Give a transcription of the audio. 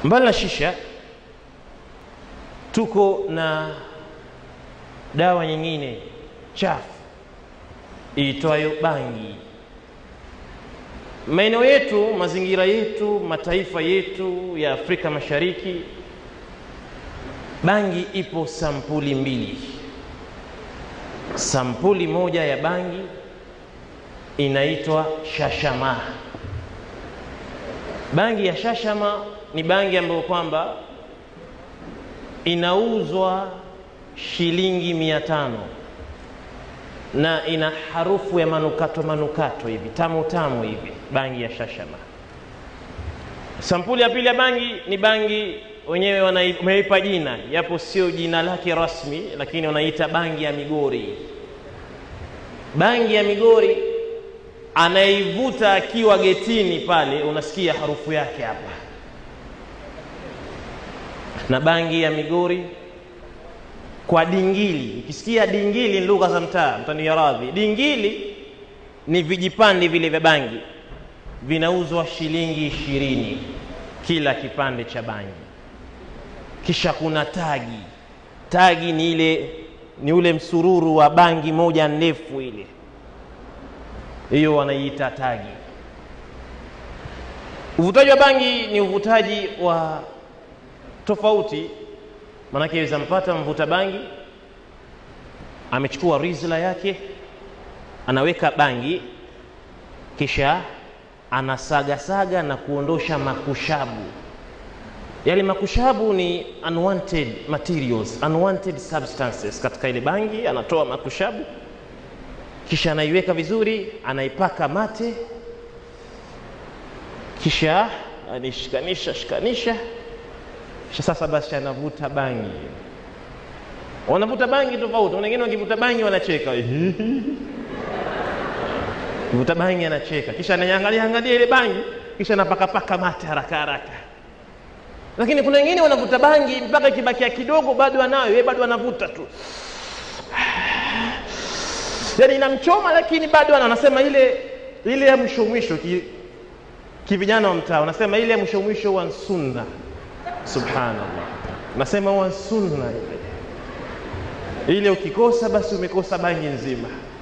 mbali na shisha tuko na dawa nyingine chafu iitwayo bangi maeneo yetu mazingira yetu mataifa yetu ya afrika mashariki bangi ipo sampuli mbili sampuli moja ya bangi inaitwa shashama bangi ya shashama ni bangi ambayo kwamba inauzwa shilingi mia tano na ina harufu ya manukato manukato hivi tamu tamu hivi bangi ya shashama sampuli ya pili ya bangi ni bangi wenyewe wameipa jina japo sio jina lake rasmi lakini wanaita bangi ya migori bangi ya migori anaivuta akiwa getini pale unasikia harufu yake hapa na bangi ya migori kwa dingili ukisikia dingili ni lugha za mtaa mtania radhi dingili ni vijipande vile vya bangi vinauzwa shilingi ishirini kila kipande cha bangi kisha kuna tagi tagi ni ile ni ule msururu wa bangi moja ndefu ile hiyo wanaiita tagi uvutaji wa bangi ni uvutaji wa tofauti maanake aweza mpata mvuta bangi amechukua rizla yake anaweka bangi kisha anasagasaga na kuondosha makushabu yale makushabu ni unwanted materials unwanted substances katika ile bangi anatoa makushabu kisha anaiweka vizuri anaipaka mate kisha anishikanisha shikanisha kisha sasa basi anavuta bangi wanavuta bangi tofauti wengine wakivuta bangi wanacheka vuta bangi anacheka kisha anaiangalia angalia ile bangi kisha anapakapaka mate haraka haraka lakini kuna wengine wanavuta bangi mpaka ikibakia kidogo bado anayo yeye bado anavuta tu yani inamchoma lakini bado ana anasema ile ile ya mwisho mwisho kivijana ki wa mtaa wanasema ile ya mwisho mwisho wa sunna subhanallah nasema wa sunna ile ile ukikosa basi umekosa bangi nzima